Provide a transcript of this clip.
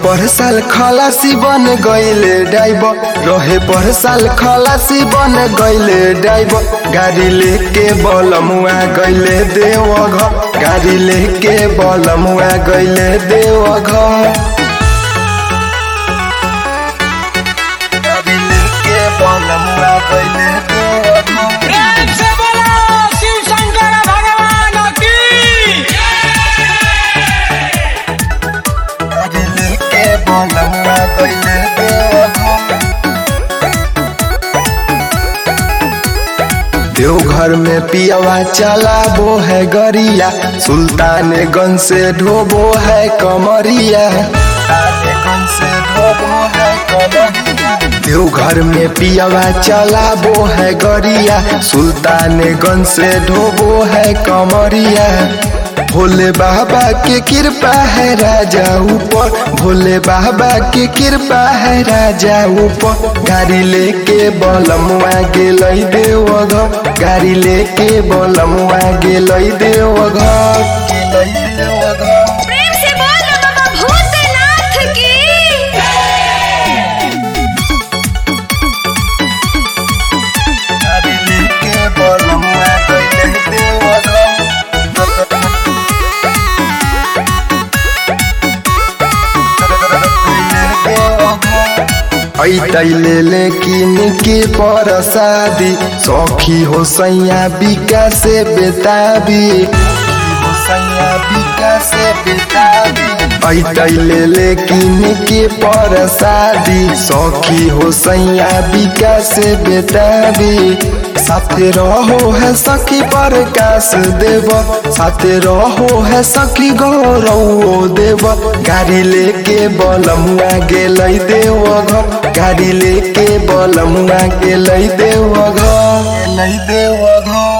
पर साल खलासी बन गईले ड्राइवर रहे पर साल खलासी बन गईले ड्राइवर गाड़ी लेके बलमुआ गईले देवघर गाड़ी लेके बलमुआ गईले देवघर गाड़ी लेके बलमुआ गईले देवघर प्रेम से बोलो शिव शंकर भगवान की गाड़ी लेके बलमुआ गईले देवघर देवघर में पियावा चला वो है गरिया सुल्तानगंज से ढोबो है कमरिया सुल्तानगंज से ढोबो है कमरिया देवघर में पियावा चला वो है गरिया सुल्तानगंज से ढोबो है कमरिया भोले बाबा के कृपा है राजा ऊपर भोले बाबा के कृपा है राजा ऊपर गाड़ी लेके बलमुआ गेलै देवघर गाड़ी लेके बलमुआ गेलै देवघर गेलै देवघर प्रेम से बोल बाबा भूतनाथ की गाड़ी लेके बलमुआ गेलै देवघर ऐतैले लेकिन के पर शादी सखी हो सैया बिका से बेताबी हो सैया बिका से बेताबी ऐतैले लेकिन के पर शादी सखी हो सैया बिका से बेताबी साथे रहो है सखी प्रकाश देव साथे रहो है सखी गौरव देव गाड़ी लेके बलमुआ गेलै देवघर गाड़ी लेके बलमुआ गेलै देवघर गेलै देवघर